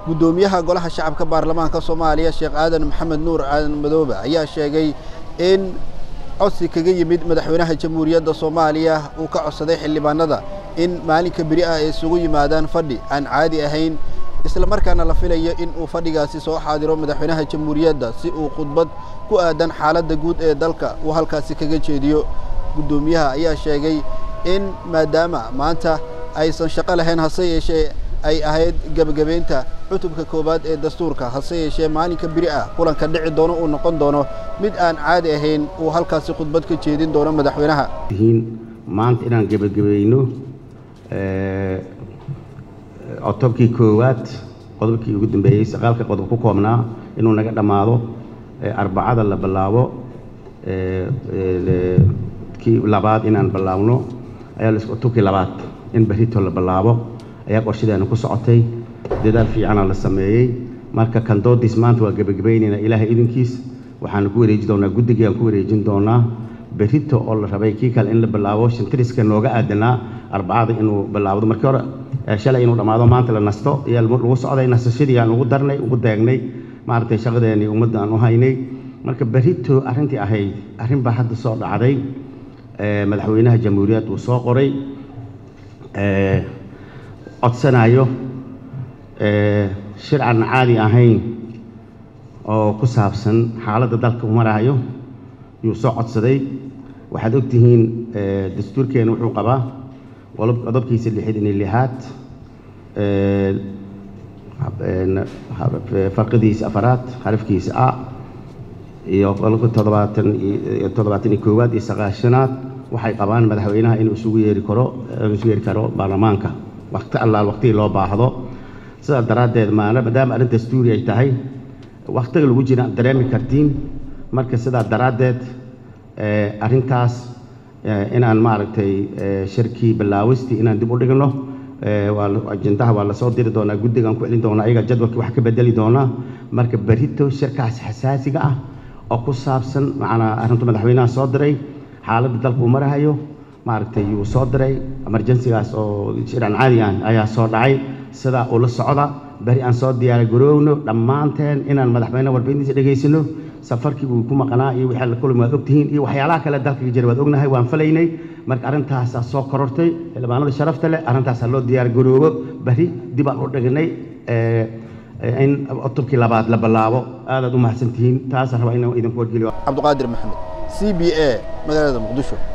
guddoomiyaha golaha shacabka baarlamaanka soomaaliya sheekh aadan maxamed nuur aadan madoobe ayaa sheegay in codsi kaga yimid madaxweynaha jamhuuriyadda soomaaliya uu ka codsaday xildhibaanada in maalinka beri ah ay isugu yimaadaan fadhi aan caadi ahayn isla markaana la filayo in uu fadhigaasi soo xaadiro madaxweynaha jamhuuriyadda si uu khudbad ku aadan xaaladda guud ee dalka uu halkaasi kaga jeediyo guddoomiyaha ayaa sheegay in maadaama maanta aysan shaqo lahayn hase yeeshee ay ahayd gebagabeynta cutubka koowaad ee dastuurka hase yeeshee maalinka beri ah kulanka dhici doono uu noqon doono mid aan caadi ahayn uu halkaasi khudbad ka jeedin doono madaxweynaha maanta inaan gebagabayno cotobkii koowaad qodobkii ugu dambeeyey sagaalka qodob ku koobnaa inuu naga dhammaado arbacada la bilaabo kii labaad inaan bilaabno ayaa cotobkii labaad in berito la bilaabo ayaa qorshadeena ku socotay dadaal fiicana la sameeyey marka kandoodiis maanta waa gebagabaynaynaa ilaahay idinkiis waxaanu ku wareeji doonaa guddigii aan ku wareejin doonaa berito oo la rabay kii kale in la bilaabo shantiriska nooga aadanaa arbacada inuu bilaabdo markii hore shalay inuu dhammaado maanta la nasto ayaa lagu socday nasashadii aan ugu darnay ugu deegnay maaragtay shaqadeenii ummadda aan u haynay marka berito arrintii ahayd arrin baa hadda soo dhacday madaxweynaha jamhuuriyad uu soo qoray codsanayo shir aan caadi ahayn oo ku saabsan xaaladda dalka u maraayo yuu soo codsaday waxaad ogtihiin dastuurkeena wuxuu qabaa qodobkiisa lixid iyo lixaad farqidiisa afaraad xarafkiisa a iyo qodobka toddobaatan iyo toddobaatan iyo koowaad iyo sagaashanaad waxay qabaan madaxweynaha inuu isugu yeeri karo isugu yeeri karo baarlamaanka waqti allaal waqtigii loo baahdo sidaa daraaddeed maana maadaama arrin dastuuri ay tahay waqtiga lagu jira dareemi kartiin marka sidaa daraaddeed arrintaas inaan maaragtay shirkii bilaawistii inaan dib u dhigno ajendaha waa lasoo diri doonaa guddigaan ku celin doonaa ayaga jadwalkii wax ka bedeli doonaa marka berito shirkaas xasaasiga ah oo ku saabsan macnaa arrintu madaxweynaha soo diray xaaladda dalka uu marahayo maaragtay yuu soo diray emergensigaas oo shir aan caadi ah ayaa soo dhacay sidaa ula socda beri aan soo diyaara garoowno dhammaanteen inaan madaxweyne warbixintiisa dhegaysano safarkii uu ku maqnaa iyo wixii la kulmi waad ogtihiin iyo waxyaalaha kale dalka ka jira waad ognahay waan falaynay marka arrintaasaa soo korortay xildhibaanada sharafta leh arrintaasaa loo diyaar garoobo beri dib aan u dhignay in cutubkii labaad la bilaabo aadaad u mahadsantihiin taasaan rabaa inaan idinku wargeliyo cabdiqaadir maxamed c b a magaalada muqdisho